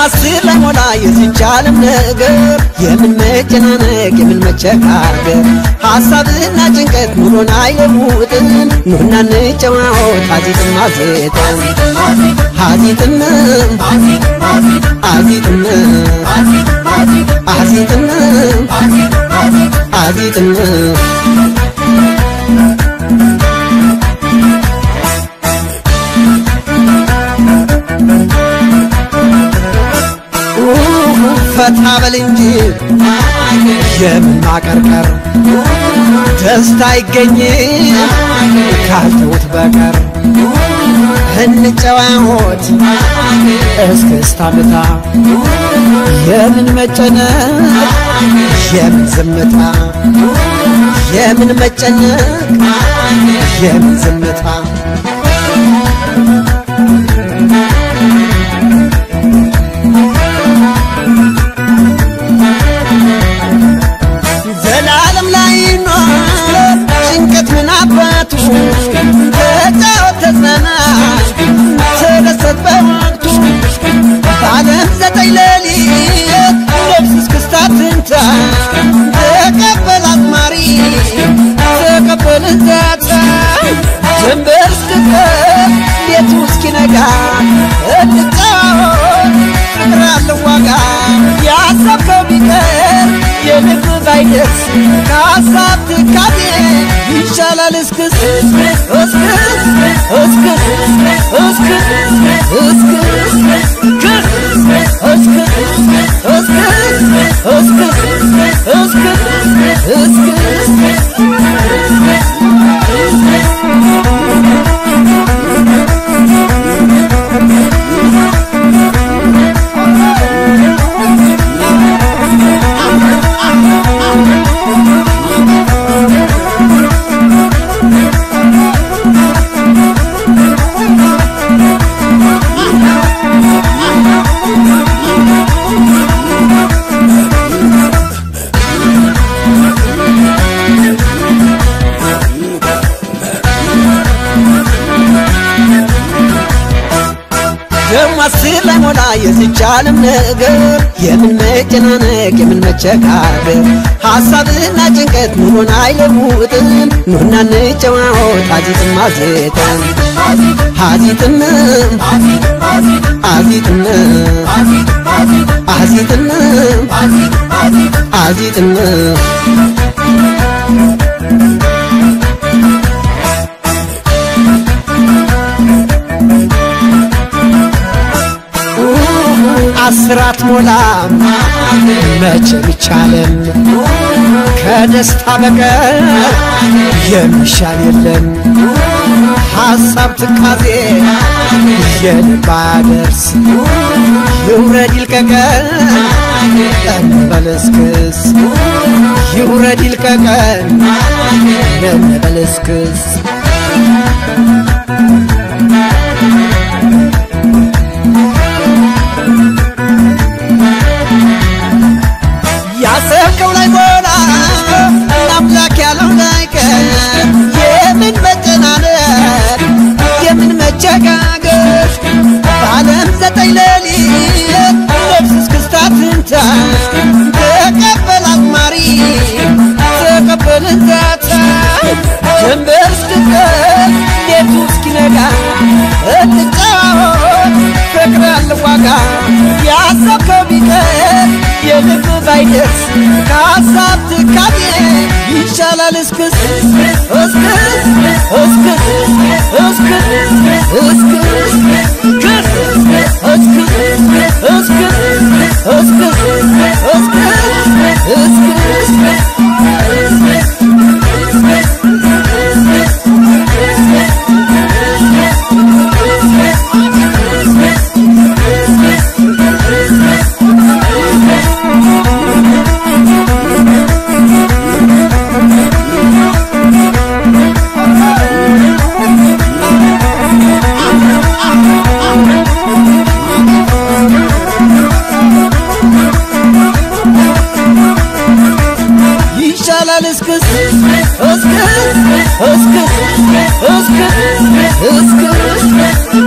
ስለሞላ የዚች ዓለም ነገር የምን መጨናነቅ የምን መቸጋገር ሐሳብና ጭንቀት ኑሮን አይለውጥም ኑና እንጨዋወት ሐዚጥም አዜጠን ሐዚጥም አዚጥም አዚጥም አዚጥም ፈታ በል እንጂ የምናቀርቀር ደስታ አይገኝም ካልተውት በቀር እንጨዋወት እስክስታ ምታ የምን መጨነቅ የምን ዝምታ የምን መጨነቅ የምን ዝምታ ዘላለም ላይ ኖር ጭንቀት ምን አባቱ ተጫወት ተዝናና ተደሰት በወቅቱ በዓለም ዘጠኝ ሌሊት ነፍስ እስክስታ ትንታ ተቀበል አዝማሪ ተቀበል እንዛታ ጀንበር እስክትጠልቅ ቤቱ እስኪነጋ እንጫወት ፍቅር አለው ዋጋ ያሰብከው ቢቀር የልብ ባይደርስ ከሀሳብ ትካዜ ይሻላል እስክስ እስክስ እስክስ እስክስ እስክስ ደሞ ስለሞላ የዚች ዓለም ነገር የምን መጨናነቅ የምን መቸጋገር ሐሳብና ጭንቀት ኑሮን አይለውጥም ኑና እንጨዋወት ሐዚጥም አዜጠን ሐዚጥም አዚጥም አዚጥም አዚጥም አስራት ሞላም መቼም ይቻለን ከደስታ በቀር የሚሻል የለም ሐሳብ ትካዜ የልብ አያደርስ ይውረድ ይልቀቀን እንበለስክስ ይውረድ ይልቀቀን እንበለስክስ ያሰብከው ላይ ሞላ አምላክ ያለው ላይ ቀር የምን መጨናነቅ የምን መቸጋገር በዓለም ዘጠኝ ሌሊት ነፍስ እስክስታ ትንታ ተቀበል አዝማሪ ተቀበል እንዛታ ጀንበር እስክትጠልቅ ቤቱ እስኪነጋ እንጫወት ፍቅር ያለው ዋጋ ያሰብከው ቢቀር የልብ ባይደርስ ከሀሳብ ትካዜ ይሻላል እስክስ እስክስ እስክስ እስክስ እስክስ ክስ እስክስ እስክስ እስክስ እስክስ እስክስ ይሻላል እስክስ እስክስ እስክስ እስክስ እስክስ